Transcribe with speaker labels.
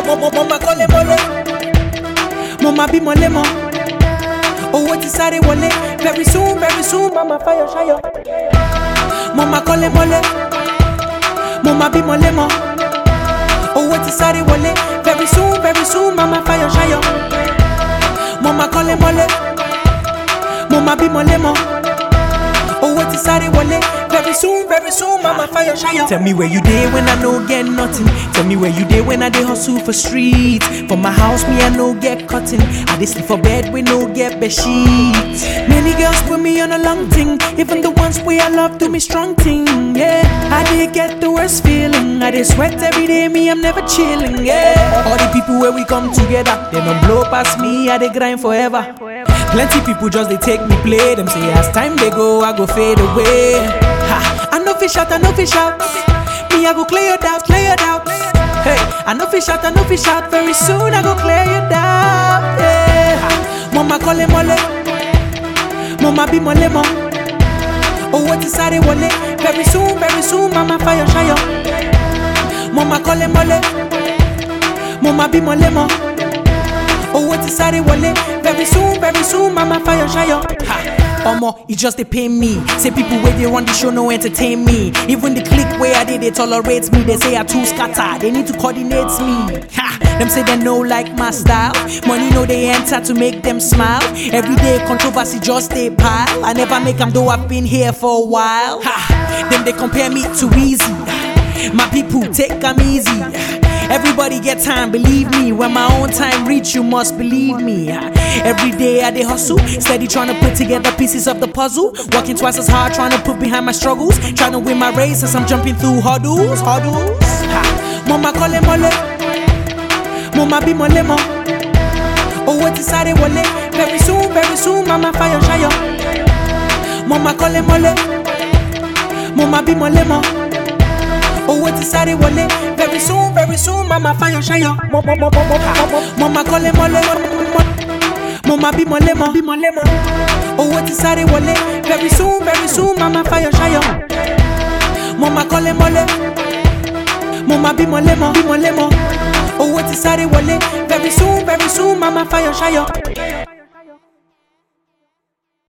Speaker 1: mo mo mo ma kọ́lé mọ́lé mo ma bímọ lémọ owó ti sáré wọlé very soon very soon mama fayọ ṣayọ mo ma kọ́lé mọ́lé mo ma bímọ lémọ owó ti sáré wọlé very soon very soon mama fayọ ṣayọ mo ma kọ́lé mọ́lé mo ma bímọ lémọ owó ti sáré wọlé very soon very soon mama fayọ ṣayọ. tell me where you dey when i no get nothing tell me where you dey when i dey hustle for street for my house me i no get cotton i dey sleep for bed wey no get bedsheet. many girls put me on a long thing even the ones wey i love do me strong thing yeah i dey get the worst feeling i dey sweat every day me i'm never chilling yeah all the people wey we come together dem don blow pass me i dey grind forever. Plenty people just they take me play. Them say as time they go, I go fade away. Ha, I know fish out, I know fish out. Me, I go clear your doubt, clear your doubt. Hey, I know fish out, I know fish out. Very soon I go clear your doubt. Yeah. Ha, Mama call him mole. Mama be mole mo. Oh, what is sáré wọlé? Very soon, very soon, mama fire ṣayọ. Mama call him mole. Mama be mole mo. owó ti sáré wọlé very soon very soon mama fayọ ṣayọ. Omo, e just dey pain me. Say people wey dey run the show no entertain me. Even the clique wey I dey, they tolerate me. They say I too scatter. They need to coordinate me. Ha! Them say they no like my style. Money no they enter to make them smile. Everyday controversy just dey pile. I never make them though I've been here for a while. Ha! Them they compare me to Easy. My people take them easy. Everybody get time, believe me. When my own time reach, you must believe me. Every day I dey hustle, steady trying to put together pieces of the puzzle. Working twice as hard, trying to put behind my struggles. Trying to win my race as I'm jumping through hurdles, hurdles. Ha. Mama kọ́lé mọ́lé, mo ma bímọ lémọ. Owó ti sáré wọlé, very soon, very soon, mama fayọ ṣayọ. Mama kọ́lé mọ́lé, mo ma bímọ lémọ. owó ti sáré wọlé very soon very soon mama fayọ ṣayọ. mo mo mo mo mo mo mo ma kọ́lé mọ́lé mo ma bímọ lémọ bímọ lémọ owó ti sáré wọlé very soon very soon mama fayọ ṣayọ. mo ma kọ́lé mọ́lé mo ma bímọ lémọ bímọ lémọ owó ti sáré wọlé very soon very soon mama fayọ ṣayọ.